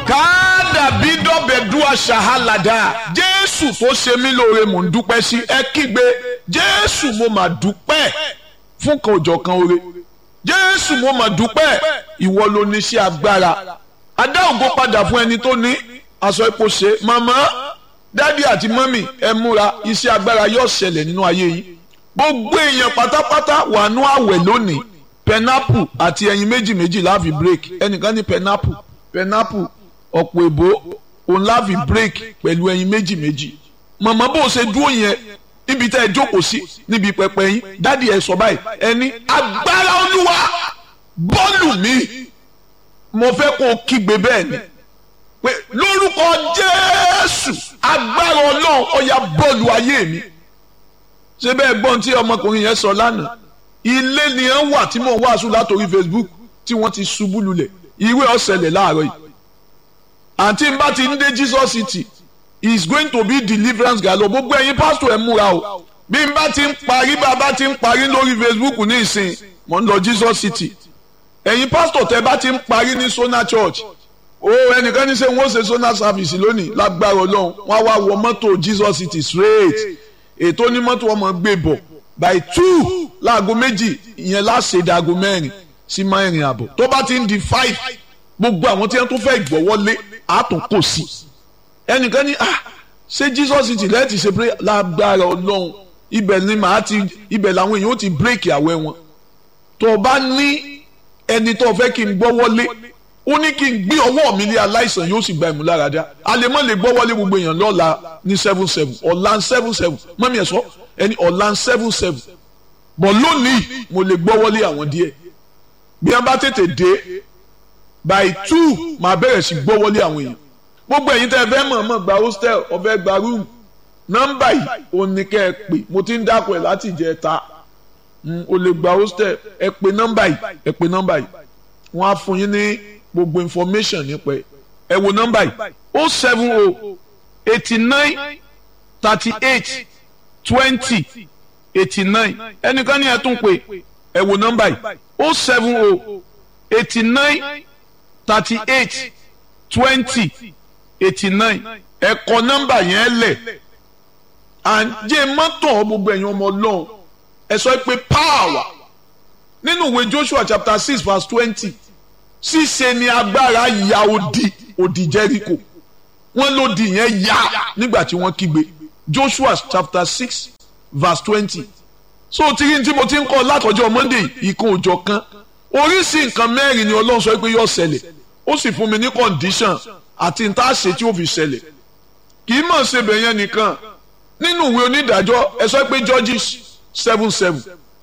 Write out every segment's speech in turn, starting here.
káàdàbí dọ́bẹ̀dúà ṣàhálàdà jésù tó ṣe mí lóore mò ń dúpẹ́ sí ẹ kígbe jésù mo mà dúpẹ́ fún kan òjọ̀ kan oore jésù mo mà dúpẹ́ ìwọ ló ní sí agbára adá ògo padà fún ẹni tó ní aṣọ ipò ṣe màmá dádì àti mọ́mì ẹ múra iṣẹ́ agbára yóò ṣẹlẹ̀ nínú ayé yìí gbogbo èèyàn pátápátá wà nú àwẹ̀ lónìí pẹnápù àti ẹyin méjì méjì láàfi break ẹnìkan ní pẹnápù pẹnápù ọ̀pọ̀ èbó òun láàfi break pẹ̀lú ẹyin méjì méjì màmá bó o ṣe dúró yẹn níbi tẹ́ ẹ jókòó sí níbi pẹpẹ yín dádì ẹ sọ báyìí ẹni agbára olúwa bọ́ọ̀lù mi mo fẹ́ kó o kígbe bẹ́ẹ̀ ni pé lórúkọ jésù agbára ọlọ́run ọ̀yà bọ́ọ̀lù ayé mi ṣé bẹ́ẹ̀ gbọ́n tí ọmọkùnrin yẹn sọ lánàá ilé ni ẹ ń wà tí mò ń wàásù látòrí facebook tí wọ́n ti ṣubú lulẹ̀ ìwé ọ̀sẹ̀lẹ̀ láàárọ̀ yìí àǹtí n bá ti ń dé jesus city is going to be deliverance galo gbogbo ẹ̀yin pásítọ̀ ẹ múra o bí n bá ti ń parí bá a bá ti ń parí lórí facebook ní ìsìn mò ń lọ jesus city ẹ̀yin pásítọ̀ tẹ́ bá ti ń parí ní sona church o ẹnìkan ní sẹ́ wọ́n ṣe sona service lónìí lágbára ọlọ́run wọ́n á wá wọ mọ́tò jesus city straight ètò onímọ́tò ọmọ gbé bọ̀ by two láago méjì ìyẹn láṣẹ ìdáago mẹ́rin sí mẹ́rin àbọ̀ tó bá ti ń di five gbogbo àwọn tí wọ́n tún fẹ́ gbọ́wọ́lé àtún kò sí ẹnìkan ní ah ṣé jesus city lẹ́ẹ̀tì ṣe pé lágbára ọlọ́run ibẹ̀ ni màá ti ibẹ̀ làwọn èèyàn ó ti bírèkì àwẹ̀ wọn tó o bá ní ẹni tó o fẹ́ kí n gbọ́wọ́lé ó ní kí n gbé ọwọ́ mi lé aláìsàn yóò sì gba ìmúláradá àlèmọ́ lè gbọ́wọ́lé gbogbo èèyàn lọ́la ní seven seven ọ̀la seven seven mọ́mí ẹ̀ sọ ẹni ọ̀la seven seven bọ̀ lónìí mo lè gbọ́wọ́lé àwọn díẹ̀ bí wọ́n bá tètè dé by two màá bẹ̀rẹ̀ sí gbọ́wọ́lé àwọn èèyàn gbogbo ẹ̀yin tẹ́ ẹ fẹ́ mọ̀ mọ̀ gba hostel ọ̀fẹ́ gba room nọ́mbà yìí ò ní kẹ́ ẹ pè mo ti ń dákọ̀ ẹ̀ láti jẹ́ ta o lè gba hostel ẹ pè nọ́mbà yìí ẹ pè nọ́mbà yìí wọ́n á fún yín ní gbogbo information nípa ẹ ẹ wo nọ́mbà yìí o seven o eighty nine thirty eight twenty eighty nine ẹnìkan ní ẹ tún pè ẹ wo nọ́mbà yìí o seven o eighty nine thirty eight twenty eighty nine ẹ kọ nọ́mbà yẹn lẹ̀ and jẹ́ mọ́tò gbogbo ẹ̀yin ọmọ ọlọ́run ẹ sọ pé power nínú ìwé Joshua chapter six verse twenty ṣíṣe ni agbára ya odi odi Jericho wọ́n lòdì yẹn ya nígbà tí wọ́n kígbe Joshua chapter six verse twenty so tìrí tí mo ti ń kọ́ látọjọ́ Monday ìkan òjọ̀ kan oríṣi nǹkan mẹ́rin ni Ọlọ́run sọ pé yóò ṣẹlẹ̀ ó sì fún mi ní condition àti n tá a ṣe tí ó fi ṣẹlẹ̀ kì í mọ̀ ṣe bẹ̀yẹn nìkan nínú ìwé onídàájọ́ ẹ sọ pé Judges seven seven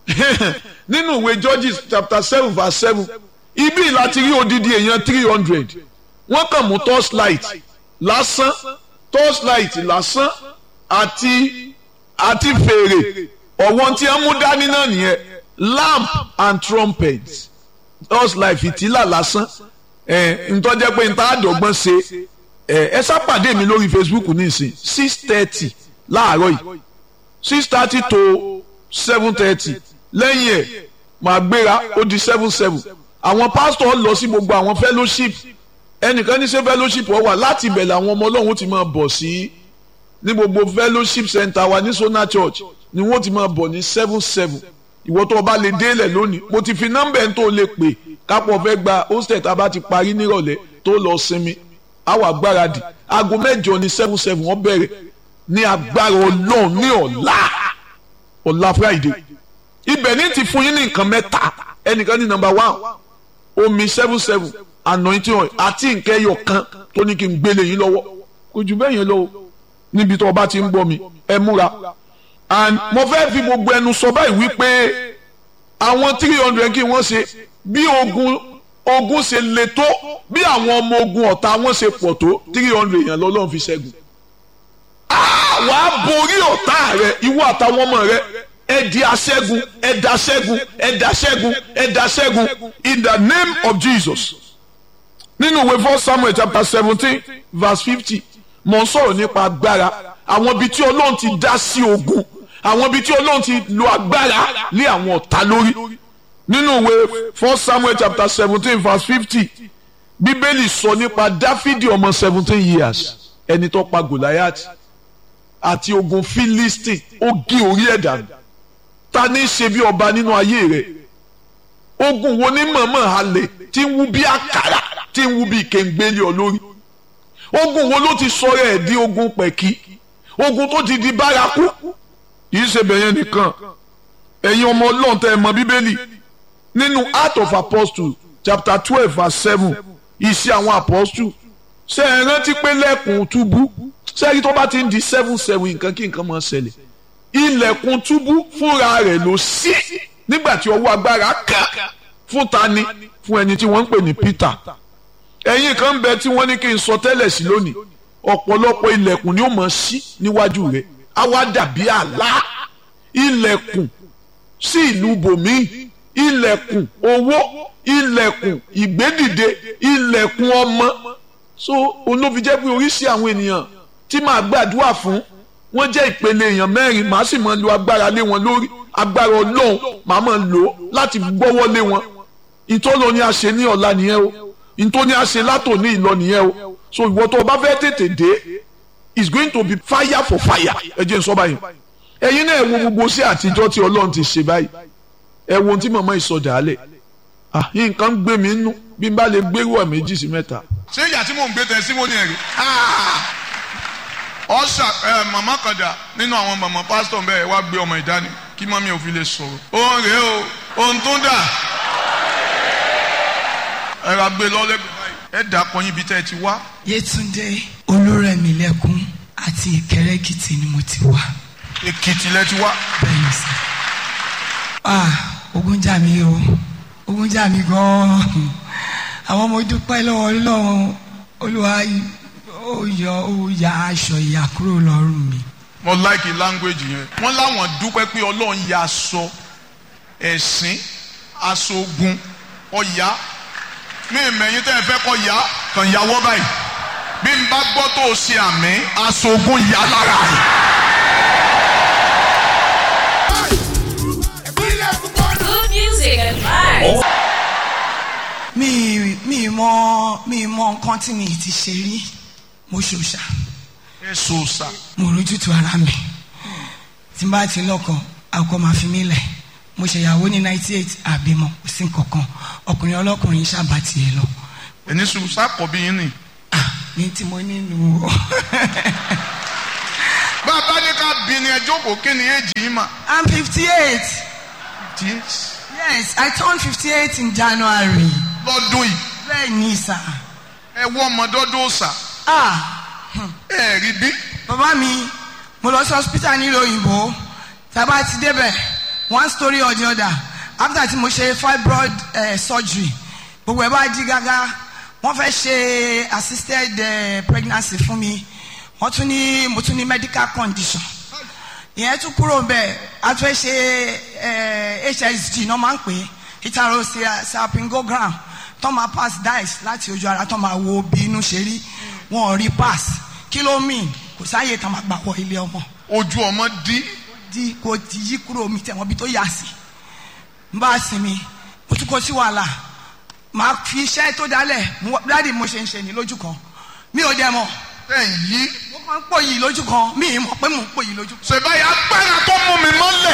nínú ìwé Judges chapter seven verse seven ibi láti rí odidi èèyàn three hundred wọ́n kàn mú torchlight lásán torchlight lásán àti àti fèrè ọ̀wọ́n tí wọ́n mú dání náà nìyẹn lamp and trumpet torchlight fìtílà lásán ẹ ntọ́jẹ́ pé n ta àdọ́gbọ́n ṣe ẹ ẹ sápàdé mi lórí Facebook nísìn six thirty láàárọ̀ yìí six thirty to seven thirty lẹ́yìn ẹ̀ màá gbéra ó di seven seven àwọn pásítọ̀ lọ sí gbogbo àwọn fellowship ẹnìkan ní ṣe fellowship ọ wà láti ibẹ̀ làwọn ọmọ ọlọ́run ti máa bọ̀ sí ní gbogbo fellowship center wa ní Sona Church ni wọ́n ti máa bọ̀ ní seven seven ìwọ tó o bá lè délẹ̀ lónìí mo ti fi nọ́mbà ẹ̀ tó o lè pè kápọ̀ fẹ́ gba hostel tá a bá ti parí nírọ̀lẹ́ tó lọ sinmi àwọn agbáradì aago mẹ́jọ ní seven seven wọ́n bẹ̀rẹ̀ ní agbára ọlọ́run ní ọ̀la ọ̀la Friday ibẹ̀ ní ti fún yín ní nǹkan mẹ́ta ẹnìkan ní nọ́mbà one omi seven seven anointing oil àti nǹkan ẹyọ kan tó ní kí n gbélé yín lọ́wọ́ kò jù bẹ́ẹ̀ yẹn lọ́wọ́ níbi tó o bá ti ń gbọ́ mi ẹ múra and mo fẹ́ fi gbogbo ẹnu sọ báyìí wípé àwọn three hundred kí wọ́n ṣe bí ogun ogun ṣe le tó bí àwọn ọmọ ogun ọ̀tá wọn ṣe pọ̀ tó three hundred yẹn lọ́lọ́run fi ṣẹ́gun. wàá borí ọ̀tá rẹ ìwọ àtàwọn ọmọ rẹ ẹ di aṣẹ́gun ẹ da ṣẹ́gun ẹ da ṣẹ́gun ẹ da ṣẹ́gun in the name of Jesus. nínú ìwé first Samuel chapter seventeen verse fifty mò ń sọ̀rọ̀ nípa agbára àwọn ibi tí Ọlọ́run ti dá sí ogun àwọn ibi tí Ọlọ́run ti lo agbára lé àwọn ọ̀tá lórí nínú ìwé first Samuel chapter seventeen verse fifty bíbélì sọ nípa dáfídì ọmọ seventeen years ẹni tó pa goliath àti ogun philistine ó gé orí ẹ̀ dànù ta ní í ṣe bí ọba nínú ayé rẹ̀ ogun wo ní mọ̀mọ́ halẹ̀ tí ń wú bí àkàrà tí ń wú bí kéńgbélé olórí ogun wo ló ti sọ̀rọ̀ ẹ̀ di ogun pẹ̀kí ogun tó ti di bárakú kìí ṣe bẹ̀yẹn nìkan ẹ̀yin ọmọ ọlọ́run tẹ́ ẹ mọ bíbélì nínú Acts of Apostles chapter twelve verse seven iṣẹ́ àwọn apostles ṣe é rántí pé lẹ́kùn túbú sẹ́yìn tó bá ti ń di seven seven nǹkan kí nǹkan máa ṣẹlẹ̀ ilẹ̀kùn túbú fúnra rẹ̀ ló ṣí nígbà tí ọwọ́ agbára kà fún tani fún ẹni tí wọ́n ń pè ní Peter ẹ̀yin kan bẹ tí wọ́n ní kí n sọ tẹ́lẹ̀ sí lónìí ọ̀pọ̀lọpọ̀ ilẹ̀kùn ni ó máa ṣí níwájú rẹ̀ á wá dàbí àlá ilẹ̀kùn sí ìlú bòmíì ilẹ̀kùn owó ilẹ̀kùn ìgbédìde ilẹ̀kùn ọmọ so olófi jẹ́ pé oríṣi àwọn ènìyàn tí màá gbàdúrà fún wọ́n jẹ́ ìpele èèyàn mẹ́rin màá sì máa lo agbára lé wọn lórí agbára ọlọ́run màá máa lò ó láti gbọ́wọ́ lé wọn ìtọ́lọ ni a ṣe ní ọ̀la nìyẹn o ìtọ́ ni a ṣe látòní ìlọ nìyẹn o so ìwọ tó o bá fẹ́ tètè dé it's going to be fire for fire ẹ jẹ́ n sọ báyìí ẹ̀yin náà ẹ wo gbogbo sí àtijọ́ tí ọlọ́run ti ṣe báyìí ẹ wo ohun tí màmá ìsọdà alẹ̀ ah nǹkan ń gbé mi nú bí n bá lè gbérú ọ̀ méjì sí mẹ́ta. ṣé ìyá tí mò ń gbé tẹ sí mo ní ẹ̀rí. ọ̀sà màmá kan dà nínú àwọn màmá pásítọ̀ bẹ́ẹ̀ wá gbé ọmọ ìdání kí mọ́mí ò fi lè sọ̀rọ̀. òun rèé o òun tún dà. ẹ ra gbé lọ́lẹ́gbẹ̀ẹ́ báyìí ẹ dà pọ̀ yín ibi tẹ́ ẹ ti wá. Yétúndé Olúrẹ̀mílẹ́kún àti Ìkẹrẹ́ Èkìtì ni mo ti wá. Èkìtì lẹ ti wá. bẹ́ẹ̀ni sá. ah ogun jà mí o ogun jà mí gan-an àwọn ọmọ dúpẹ́ lọ́wọ́ Ọlọ́run Olúwa ó yọ ó ya aṣọ ìyà kúrò lọ́rùn mi. mo like language yẹn. wọ́n láwọn dúpẹ́ pé ọlọ́run ya aṣọ ẹ̀sìn aṣọ ogun ọ̀yá mi ìmẹ̀yìn tẹ́ ẹ fẹ́ kọ́ ya kàn yàwọ́ báyìí bí n bá gbọ́ tó o ṣe àmì aṣọ ogun yà lára rẹ̀. Good music and vibes. mi mi mọ mi mọ nǹkan tí mi ti ṣe rí mo ṣòṣà ẹ sọ sà. mo rójútu ara mi tí n bá ti lọ́kọ àkọ́ máa fi mí lẹ̀ mo ṣèyàwó ní ninety eight àbímọ kò sí nǹkankan ọkùnrin ọlọ́kùnrin ṣàbà tiẹ̀ lọ ẹni sùn sákọ̀ bí yín ni. ah ní tí mo nínú o bàbá ní ká bí ni ẹ jókòó kí ni èjì yín mà. i'm fifty eight Yes. yes i turned fifty eight in january lọ́dún yìí bẹ́ẹ̀ ni sà ẹ wọ́ ọmọdọ́dọ́ sà ah ẹ rí bí. bàbá mi mo lọ sí hospital nílùú òyìnbó tàbá ti débẹ̀ one story or the other after tí mo ṣe fibroid uh, surgery gbogbo ẹ̀ bá di gágá wọ́n fẹ́ ṣe assisted uh, pregnancy fún mi wọ́n tún ní mo tún ní medical condition ìyẹn tún kúrò bẹ́ẹ̀ a tún fẹ́ ṣe uh, hsg náà máa ń pè é ìtaro salpingogram tó máa pass dice láti ojú ara tó máa wo bí inú ṣe rí wọn ò rí pass kí ló mean kò sáàyè tá a máa gbà wọ ilé ọmọ ojú ọmọ dí. di kò ti yí kúrò mi tẹ̀wọ́n bí tó yà sí n bá sinmi mo tún kó sí wàhálà màá fi iṣẹ́ tó dálẹ̀ mo- dáàdi mo ṣe ń ṣe ní lójú kan mi ò dẹ̀ mọ̀ ẹ̀ ń yí. mo kàn ń pò yìí lójú kan mi ì mọ̀ pé mò ń pò yìí lójú kan. ṣèbáyà agbára tó mú mi mọ́lẹ̀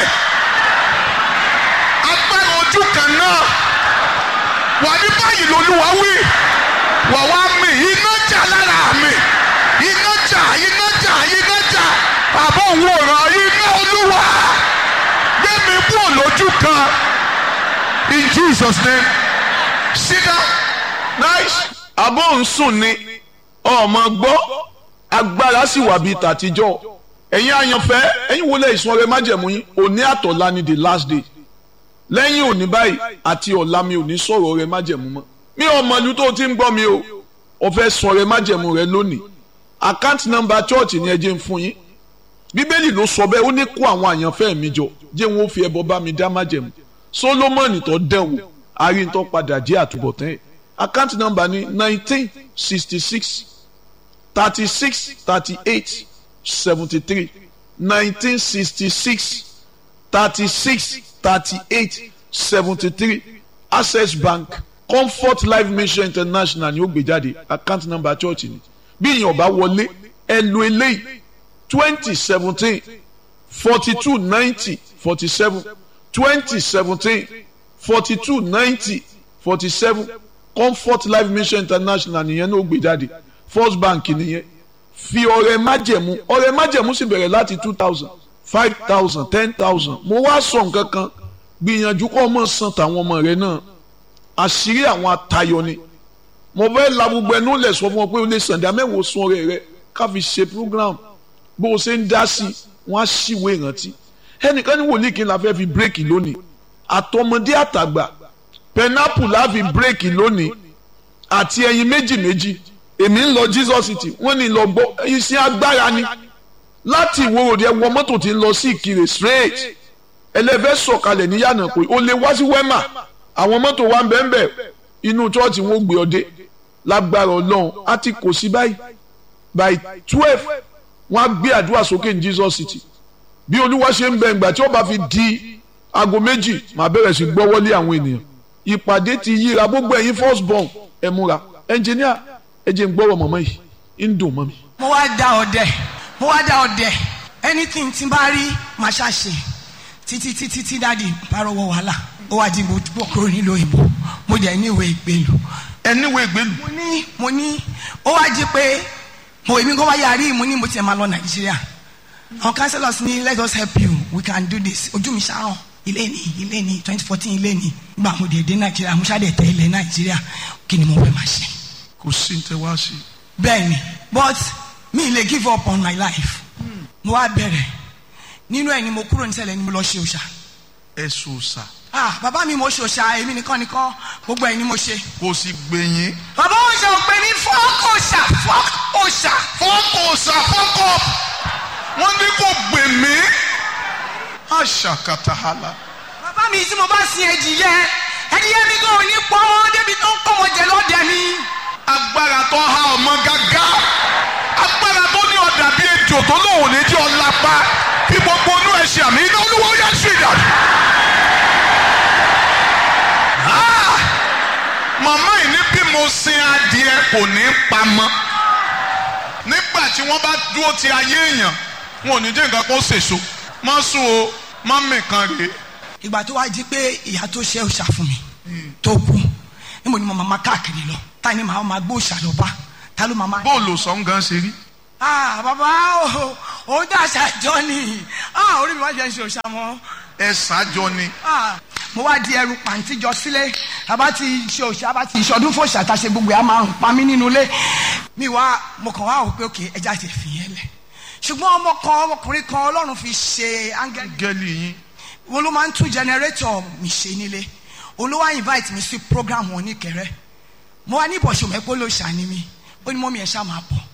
agbára ojú kan náà wà ní báyìí lolúwa wí wà wá mi iná jà lára mi iná jà iná jà iná jà àbọ̀ òun ọ̀ràn iná olúwa gbé mi kúrò lójú kan in Jesus name sit down nice abọ́ ń sùn ni ọmọ gbọ́ agbára sì wà bíi tàtijọ́ ẹ̀yin àyànfẹ́ ẹ̀yin wo lè sun ọrẹ májẹ̀mú yín òní àtọ̀lá ni the last day lẹ́yìn òní báyìí àti ọ̀la mi ò ní sọ̀rọ̀ ọrẹ májẹ̀mú mọ́ mi ò mọ ìlú tó o ti ń gbọ́ mi o o fẹ́ sun ọrẹ májẹ̀mú rẹ lónìí account number church ni ẹ jẹ́ ń fún yín bíbélì ló sọ bẹ́ẹ̀ ó ní kó àwọn àyànfẹ́ mi jọ jẹ́ wọn ó fi ẹbọ bá mi dá májẹ̀mú solomoni tó dẹ̀wò arìntọ́ padà jẹ́ àtúbọ̀tán ẹ̀ account number ni nineteen sixty six thirty six thirty eight seventy three nineteen sixty six thirty six thirty eight seventy three access bank comfort life mission international ni ó gbé jáde account number church ni bí ìyẹn ọba wọlé ẹ lo eléyìí twenty seventeen forty two ninety forty seven twenty seventeen forty two ninety forty seven comfort life mission international nìyẹn náà ó gbé jáde first bank nìyẹn fi ọrẹ májẹ̀mú ọrẹ májẹ̀mú sì bẹ̀rẹ̀ láti two thousand five thousand ten thousand mo wá sọ nǹkan kan gbìyànjú kó ọmọ san tàwọn ọmọ rẹ náà àṣírí àwọn atayọ ni mo fẹ́ la gbogbo ẹnu lẹ̀ sọ fún ọ pé o lè sàǹdà mẹ́wòó sun ọrẹ rẹ ká fi ṣe program bó o ṣe ń dá sí i wọ́n á ṣìwé ìrántí ẹnìkan ní wòlíì kí n la fẹ́ fi bírèkì lónìí àtọmọdé àtàgbà pẹnápù la fi bírèkì lónìí àti ẹyin méjì méjì èmi ń lọ Jesus city wọ́n ní lọ gbọ́ iṣẹ́ agbára ni láti ìwòròdì ẹ wọ mọ́tò tí ń lọ sí ìkirè straight ẹlẹ́fẹ́ sọ̀kalẹ̀ ní yànnà pé o lè wá sí wẹ́mà àwọn mọ́tò wa ń bẹ́ẹ̀ bẹ́ẹ̀ inú chọ́ọ̀tì wọn ò gbé ọdẹ lágbára ọlọ́run á ti kò sí báyìí by twelve wọ́n á gbé àdúrà sókè ní Jesus city bí olúwa ṣe ń bẹ ìgbà tí ó bá fi di aago méjì màá bẹ̀rẹ̀ sí gbọ́wọ́lé àwọn ènìyàn ìpàdé ti yíra gbogbo ẹ̀yin first born ẹ̀ múra ẹnjìníà ẹ jẹ́ ń gbọ́rọ̀ mọ̀mọ́ yìí ń dùn mọ́ mi. mo wá dá ọdẹ mo wá dá ọdẹ anything tí n bá rí màá ṣàṣe títí títí tí dáàdi bá rọwọ́ wàhálà ó wá di mo bọ̀ kúrò nílùú òyìnbó mo jẹ́ níwèé ìgbélu ẹniwé ìgbélu mo ní mo ní ó wá jí pé mo èmi kó wá yarí mo ní mo tiẹ̀ máa lọ nàìjíríà àwọn councillors ní let us help you we can do this ojú mi ṣàràn ilé ní ilé ní twenty fourteen ilé ní gbà mo dé dé nàìjíríà mo ṣàdé tẹ ilẹ̀ nàìjíríà kí ni mo fẹ́ máa ṣe. kò sí ní tẹ wá sí. bẹ́ẹ̀ni but mi lè give up on my life mo wá bẹ̀rẹ̀ nínú ẹ̀ ni mo kúrò nísẹ̀lẹ̀ ni mo lọ ṣe òòṣà ẹ sòsà ah bàbá mi mo ṣe òòṣà èmi nìkan nìkan gbogbo ẹ̀ ni mo ṣe. kò sì gbẹ̀yìn. bàbá òòṣà ò pè ní fọ́ọ̀kì òòṣà fọ́ọ̀kì òòṣà. fọ́ọ̀kù òsà fọ́ọ̀kù wọ́n ní kò gbè mí. àṣàkàtàhálà. bàbá mi tí mo bá sin ẹdìyẹ ẹdìyẹ mi kò ní pọ́n débi tó ń kọ́ wọn jẹ lọ́dẹ mi. agbára tó há ọmọ gágá agbára tó ní ọ̀dà bíi ejò tó lóun ní jẹ́ ọ̀làpá kí gbogbo inú ẹ̀ ṣe àmì iná olúwo yẹ sí ìdàdí. Ah! màmá yìí ní bí mo sin adìẹ kò ní pamọ́ nígbà tí wọ́n bá dúró ti ayé èèyàn wọn ò ní jẹ́ nǹkan kó sèso má sùn o má mìkan rèé ìgbà tó wá di pé ìyá tó ṣe òòṣà fún mi tó kú níbo ni mo máa káàkiri lọ ta ni màá máa gbé òòṣà lọ bá ta ló máa máa. bóòlù sọ̀n gan ṣe rí. ah bàbá o ò dàṣà jọ ni ah orí mi wá jẹ́ ṣe òòṣà mọ́ ẹ ṣáájọ ni. ah mo wá di ẹrù pàǹtí jọ sílé àbá ti ṣe òòṣà àbá ti ìṣọdún fòòṣà tá a ṣe gbogbo ẹ̀ á máa rùn pa mí nínú ilé mi wá mo kàn wá wò pé òkè ẹja ti fi yẹn lẹ̀ ṣùgbọ́n ọmọ kan ọmọkùnrin kan ọlọ́run fi ṣe áńgẹ́lì gẹ́lì yín wọn ló máa ń tún generator mi ṣe nílé olówó invite mi sí program wọn ní kẹrẹ mo wá ní ìbọ̀ṣọ̀ mẹ́pọ̀ ló ṣàní mi ó ní mọ́mí ẹ̀ ṣá máa bọ̀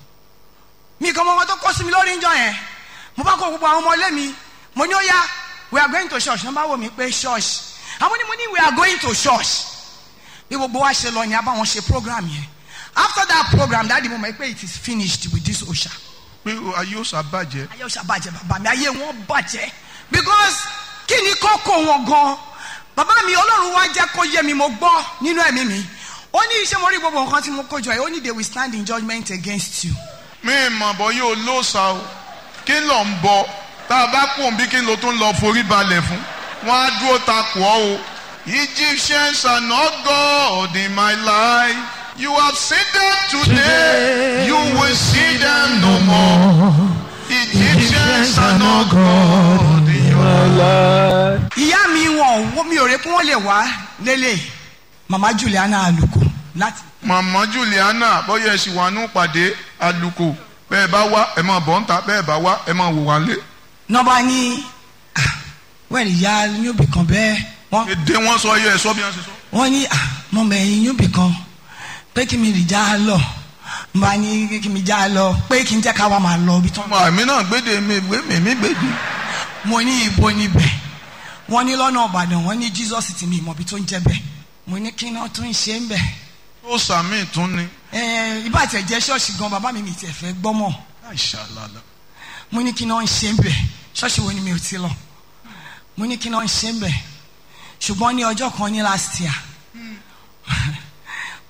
mi kan mọ́ wọn tó kọ́ sí mi lórí ìjọ yẹn mo bá kó gbogbo àwọn ọmọ ilé mi mo ní ó yá we are going to church wọ́n bá wò mí pé church àwọn ni mo ní we are going to church bí gbogbo wa ṣe lọ ni a bá wọn ṣe program yẹn after that program dáàdi mo mọ̀ pé it is finished with this osha pé ayé ó ṣàbàjẹ́. ayé osha bàjẹ́ bàbá mi ayé wọn bàjẹ́ because kí ni kókó wọn gan bàbá mi ọlọ́run wá jẹ́ kó yé mi mo gbọ́ nínú ẹ̀mí mi ó ní iṣẹ́ mo rí gbogbo nǹkan tí mo kó jọ yìí ó ní they will stand in judgment against you. mi mọ̀ bọ́ yóò lóòsà o kí ló ń bọ tá a bá kún bí kí ló tún lọ forí balẹ̀ fún wọn á dúró takò ọ́ o. Egyptians are not God in my life. You have seen them today, you will see them no more. Egyptians are not God in your life. ìyá mi wọn ò mi ò rè pé wọn lè wá lélẹ̀ mama Juliana Aluko láti. Màmá Juliana bóyá ẹ sì wà nù pàdé àlùkò bẹ́ẹ̀ bá wá ẹ máa bọ̀ ń ta bẹ́ẹ̀ bá wá ẹ máa wò wá lé. nọmba ní wẹ́ẹ̀rì ìyá yóòbí kan bẹ́ẹ̀ wọ́n Èdè wọn sọ yẹ ẹ sọ bí wọn ṣe sọ. wọ́n ní mọ̀mọ́ ẹ̀yìn yóòbí kan pé kí mi rì já lọ nba ní kí mi já lọ pé kí n jẹ́ ká wá máa lọ ibi tán. Ọmọ àmì náà gbéde mi gbé mi mi gbéde. mo ní ibo níbẹ̀ wọ́n ní lọ́nà Ìbàdàn wọ́n ní Jesus ti mi ìmọ̀bi tó ń jẹ́ bẹ́ẹ̀ mo ní kí náà tún ṣe ń bẹ̀. Ó sàmì tún ni. ẹ ibà tẹ̀ jẹ́ ṣọ́ọ̀ṣì gan bàbá mi mi tiẹ̀ fẹ́ gbọ́mọ̀ Àìṣàlàlà. mo ní kí náà ń ṣe ń bẹ̀ ṣọ́ọ̀ṣì wo ni mi ò ti lọ mo ní kí náà ń ṣe ń bẹ̀ ṣùgbọ́n ní ọjọ́ kan ní last year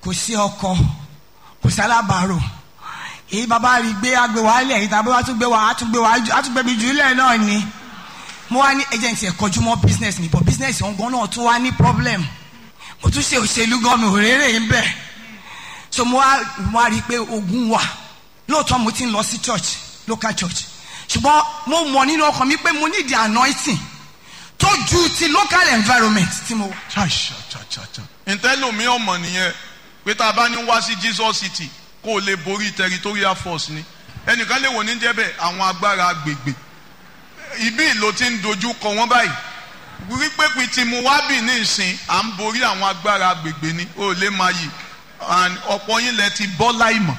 kò sí ọkọ kò sí alábàárò èyí bàbá rí gbé agbè wá lẹ̀ èyí tàbí wàá tún gbé wá á tún gbé wá á tún gbé mi jù lẹ̀ náà ni mo wá ní agent ẹ̀ kọjú mọ́ business mi but business ọ̀hún gan náà tún wá ní problem mo tún ṣe òṣèlú gan mi ò rérè ń bẹ̀ so mo wá mo wá rí i pé ogun wà lóòótọ́ mo ti ń lọ sí church local church ṣùgbọ́n mo mọ̀ nínú ọkàn mi pé mo need the anointing tó ju ti local environment tí mo wà. ntẹ́lómi ọmọ nìyẹn pé tá a bá ní wá sí Jesus City kó o lè borí territorial force ni ẹnìkan lè wò ní jẹ́bẹ̀ àwọn agbára agbègbè ibi ló ti ń dojú kọ wọ́n báyìí wípé pé tí mo wá bì ní ìsìn à ń borí àwọn agbára agbègbè ni ó lè máa yìí and ọ̀pọ̀ yín lẹ ti bọ́ láìmọ̀.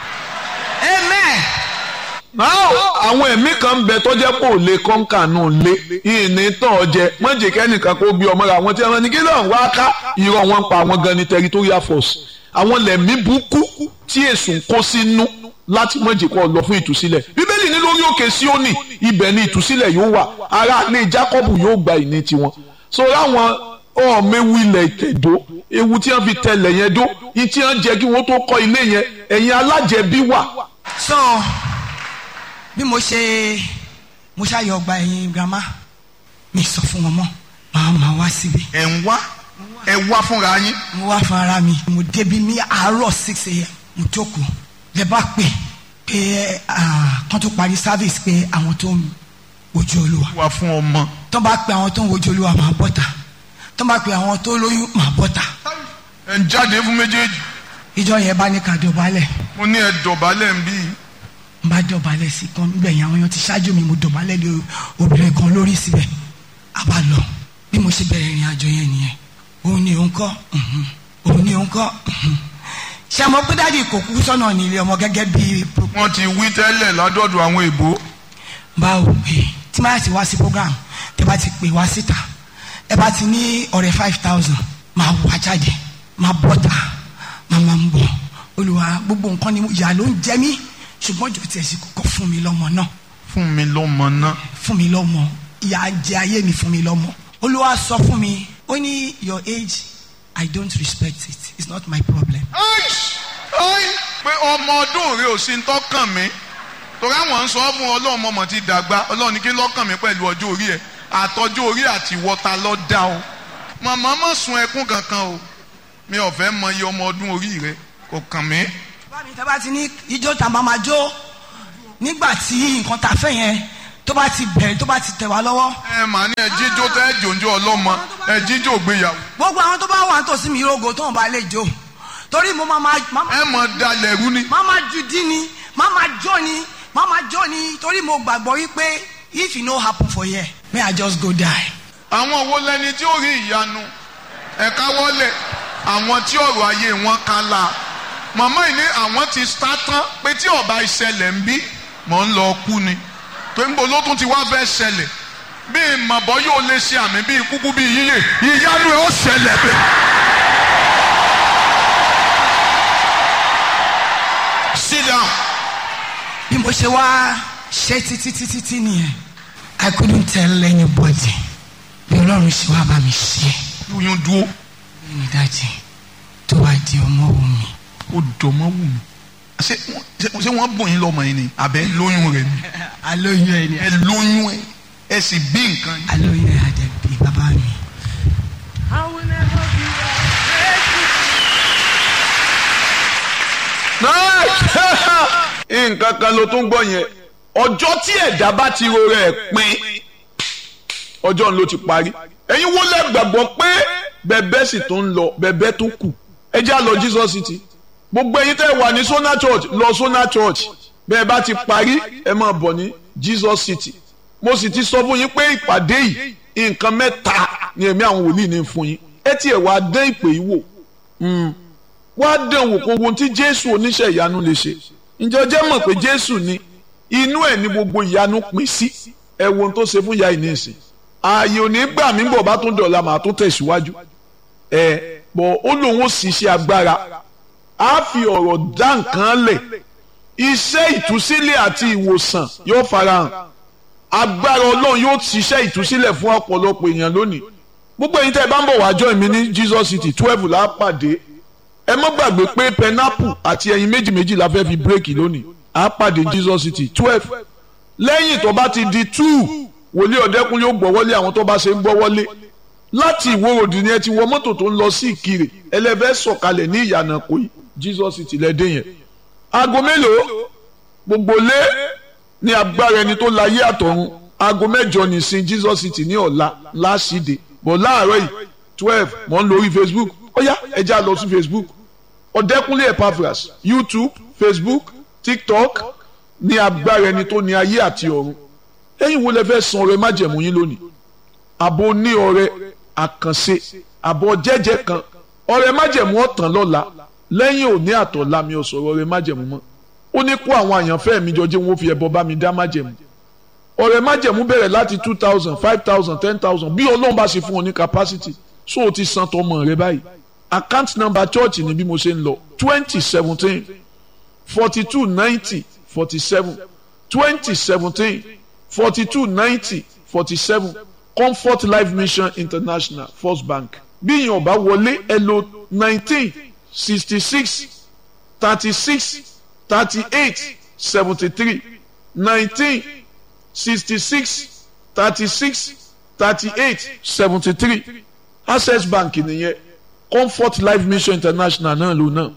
amen. now àwọn ẹ̀mí kan bẹ tó jẹ́ kó lè kọ́ńkà náà lé ìní tán ọjẹ mọ̀jẹ̀ kẹ́nìkan kó bí ọmọ rẹ̀ àwọn tí wọ́n ní kí lóun wá ká irọ́ wọn pa àwọn gan ni territorial force àwọn lẹ̀mí burúkú tí èsùn kó sínú láti mọ̀jẹ̀ kó lọ fún ìtúsílẹ̀ bíbélì ní lórí òkè Síónì ibẹ̀ ni ìtúsílẹ̀ yóò wà ará ilé Jákọ́bù yóò gba ìní tiwọn so láwọn ọ̀ọ́mẹ́wù ilẹ̀ ìtẹ̀dó ewu tí wọ́n fi tẹlẹ̀ yẹn dó yìí tí wọ́n jẹ́ kí wọ́n tó kọ́ ilé yẹn ẹ̀yin alájẹbí wà so bí mo ṣe mo ṣàyọ ọgbà ẹ̀yìn grandma mi sọ fún wọn mọ́ màá máa wá síbi ẹ̀ ń wá ẹ̀ wá fúnra yín mo wá fún ara mi mo débi ní àárọ̀ six a.m. mo jókòó lè bá pè pé ah, kán tó parí service pé àwọn tó ń wojú olúwa wá fún ọmọ. tó bá pe àwọn tó ń wojú olúwa máa bọ́ta tó bá pe àwọn tó lóyún máa bọ́ta ẹ̀ ń jáde fún méjèèjì ìjọ yẹn bá ní ká dọ̀bálẹ̀ mo ní ẹ̀ dọ̀bálẹ̀ ń bí n bá dọ̀bálẹ̀ sí kan níbẹ̀ yẹn àwọn èèyàn ti ṣáájú mi mo dọ̀bálẹ̀ lé obìnrin kan lórí síbẹ̀ a bá lọ bí mo ṣe bẹ̀rẹ̀ ìrìn àjò yẹn nìyẹn òun ni òun kọ́ mhm. òun ni òun kọ́ mhm. ṣé àmọ́ pé dáàdi kò kú sọ́nà nílé ọmọ gẹ́gẹ́ bí wọ́n ti wí tẹ́lẹ̀ ládọ́dọ̀ àwọn èbó báwo pé tí máa ti wá sí program tẹ bá ti pè wá síta ẹ bá ti ní ọ̀rẹ́ five thousand máa wá jáde máa bọ́ta máa máa ń bọ̀ olùwà gbogbo nǹkan ni ìyá ló ń jẹ mí ṣùgbọ́n jò tiẹ̀ sí kọ́kọ́ fún mi lọ́mọ náà fún mi lọ́mọ náà. fún mi lọ́mọ ìyá jẹ ayé mi fún mi lọ́mọ olúwa sọ fún mi ó ní your age i don't respect it it's not my problem Aish! Ai! pé ọmọ ọdún rẹ ò sí ń tọ́kàn mi torí àwọn ń sọ fún ọlọ́run ọmọ ti dàgbà ọlọ́run ní kí lọ́kàn mi pẹ̀lú ọjọ́ orí ẹ̀ àtọ́jú orí àti wọ́ta lọ́ dá o màmá má sun ẹkún kankan o mi ò fẹ́ mọ iye ọmọ ọdún orí rẹ kò kàn mí. bámi tẹ́ bá ti ní ijó tá a máa ma jó nígbà tí nǹkan tá a fẹ́ yẹn tó bá ti bẹ̀rẹ̀ tó bá ti tẹ̀ wá lọ́wọ́ ẹ mà ní ẹ jíjó tẹ ẹ jòjó ọlọ́mọ ẹ jíjó gbéyàwó gbogbo àwọn tó bá wà nítòsí mi rogo tó ń bá lè jó torí mo máa ma máa ma- ẹ mọ dalẹ̀ rú ni. máa ma ju dín ni máa ma jó ni máa ma jó ni torí mo gbàgbọ́ wípé if e no happen for here may I just go die. àwọn wo lẹni tí ó rí ìyanu ẹ̀ka wọlé àwọn tí ọ̀rọ̀ ayé wọn kan la màmá yìí ní àwọn ti sá tán pé tí ọba ìṣẹ̀lẹ̀ ń bí mọ̀ ń lọ kú ni tó ń bọ̀ ló tún ti wá fẹ́ ṣẹlẹ̀ bí màbọ̀ yóò lè ṣe àmì bí kúkú bí yíyè ìyanu ẹ̀ ó ṣẹlẹ̀ bẹ́ẹ̀. sit down. bí mo ṣe wá ṣe títí títí tí nìyẹn I couldn't tell anybody bí ọlọ́run ṣe wá bá mi ṣe oyún dúró ní ìdájí tó wá di ọmọ wù mí. ó dọ̀mọ́ wù mí. ṣé wọ́n- ṣé wọ́n bùn yín lọ́mọ yín ni àbẹ́ lóyún rẹ̀ ni. alóyún ẹ ni ẹ lóyún ẹ ẹ sì bí nǹkan yín. alóyún ẹ àdẹ̀bí bàbá mi. nǹkan kan ló tún gbọ́ yẹn ọjọ́ tí ẹ̀dá bá ti ro rẹ̀ pin ọjọ́ ló ti parí ẹ̀yin wo lẹ gbàgbọ́ pé bẹ̀bẹ̀ sì tó ń lọ bẹ̀bẹ̀ tó kù ẹ já lọ Jesus City gbogbo ẹ̀yin tẹ́ wà ní Sona Church lọ Sona Church bẹ́ẹ̀ bá ti parí ẹ máa bọ̀ ní Jesus City mo sì ti sọ fún yín pé ìpàdé yìí nǹkan mẹ́ta ni ẹ̀mí àwọn wòlíì ní fún yín ẹ tiẹ̀ wá dán ìpè yìí wò wá dán wò kó ohun tí Jésù oníṣẹ́ ìyanu lè ṣe ǹjẹ́ ọjọ́ mọ̀ pé Jésù ni inú ẹ̀ ní gbogbo ìyanu pín sí ẹ wo ohun tó ṣe fún ìyá ìní ìsìn ààyè ò ní gbà mí bọ̀ bá tún dọ̀la màá tún tẹ̀síwájú ẹ bọ̀ ó lóun ó sì ṣe agbára á fi ọ̀rọ̀ dá nǹkan lẹ̀ iṣẹ́ ìtúsílẹ̀ àti ìwòsàn yóò farahàn agbára ọlọ́run yóò ṣiṣẹ́ ìtúsílẹ̀ fún ọ̀pọ̀lọpọ̀ èèyàn lónìí gbogbo ẹ̀yin tẹ́ ẹ bá ń bọ̀ wá join mi ní Jesus City twelve lápàdé ẹ má gbàgbé pé pineapple àti ẹyin méjì méjì la fẹ́ fi bírèkì lónìí à á pàdé Jesus city twelve lẹ́yìn tó bá ti di two wòlíì ọ̀dẹ́kun yóò gbọ́wọ́lé àwọn tó bá ṣe ń gbọ́wọ́lé láti ìwòròdì ni ẹ ti wọ mọ́tò tó ń lọ sí ìkirè ẹlẹ́fẹ́ sọ̀kalẹ̀ ní ìyànà kòyí Jesus city lẹ́dẹ̀ yẹn aago mélòó gbogbo lé ní agbára ẹni tó láyé àtọ̀run aago mẹ́jọ nìsín Jesus city ní ọ̀la láṣìdè bọ̀ láàárọ̀ yìí twelve mọ̀ ń lórí Facebook ó yá ẹ já lọ sí Facebook ọ̀dẹ́kunlé Epaphras YouTube Facebook TikTok ní agbára ẹni tó ní ayé àti ọ̀run ẹ̀yin wo lẹ fẹ́ san ọrẹ májẹ̀mú yín lónìí àbò ní ọrẹ àkànṣe àbọ̀ jẹ́jẹ́ kan ọrẹ májẹ̀mú ọ̀tàn lọ́la lẹ́yìn òní àtọ̀la mi ò sọ̀rọ̀ ọrẹ májẹ̀mú mọ́ ó ní kó àwọn àyànfẹ́ mi jọ jẹ́ wọn fi ẹbọ bá mi dá májẹ̀mú ọrẹ májẹ̀mú bẹ̀rẹ̀ láti two thousand five thousand ten thousand bí ọlọ́run bá ṣe fún ọ ní capacity so o ti san tọmọ rẹ báyìí account number church ni bí mo ṣe ń lọ twenty seventeen forty two ninety forty seven twenty seventeen forty two ninety forty seven comfort life mission international first bank bí ìyẹn ọba wọlé ẹ lò nineteen sixty six thirty six thirty eight seventy three nineteen sixty six thirty six thirty eight seventy three access bank nìyẹn comfort life mission international náà ló náà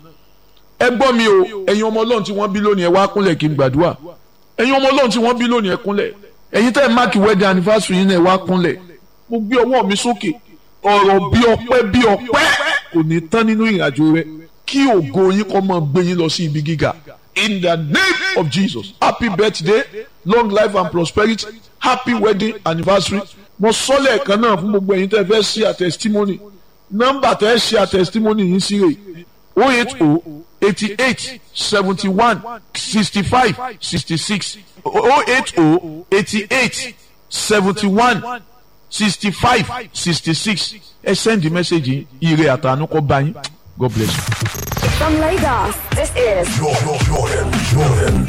ẹ gbọ́ mi o ẹ̀yin ọmọ ọlọ́run tí wọ́n bí lónìí ẹ wá kúnlẹ̀ kí n gbàdúrà ẹ̀yin ọmọ ọlọ́run tí wọ́n bí lónìí ẹ kúnlẹ̀ ẹ̀yin tẹ́ ẹ máàkì wedding anniversary yín náà ẹ wá kúnlẹ̀ mo gbé ọwọ́ mi sókè ọ̀rọ̀ bí ọpẹ́ bí ọpẹ́ kò ní tán nínú ìrìnàjò rẹ kí ògo yín kó máa gbé yín lọ sí ibi gíga in the name of Jesus happy birthday long life and prosperity happy wedding anniversary mo sọ lẹ́ẹ̀kan náà fún gbogbo ẹ̀yin tẹ́ ẹ fẹ́ ṣe a testimony nọ́mbà tẹ́ ẹ ṣe a testimony yín sí rè o eight o eighty eight seventy one sixty five sixty six o eight o eighty eight seventy one sixty five sixty six ẹ send the message yìí ire àtànú kó bá yín God bless you. From Lagos, this is Jordan, Jordan, Jordan.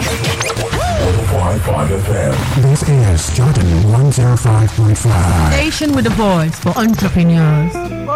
105.5 FM. This is Jordan 105.5. Station with a voice for entrepreneurs.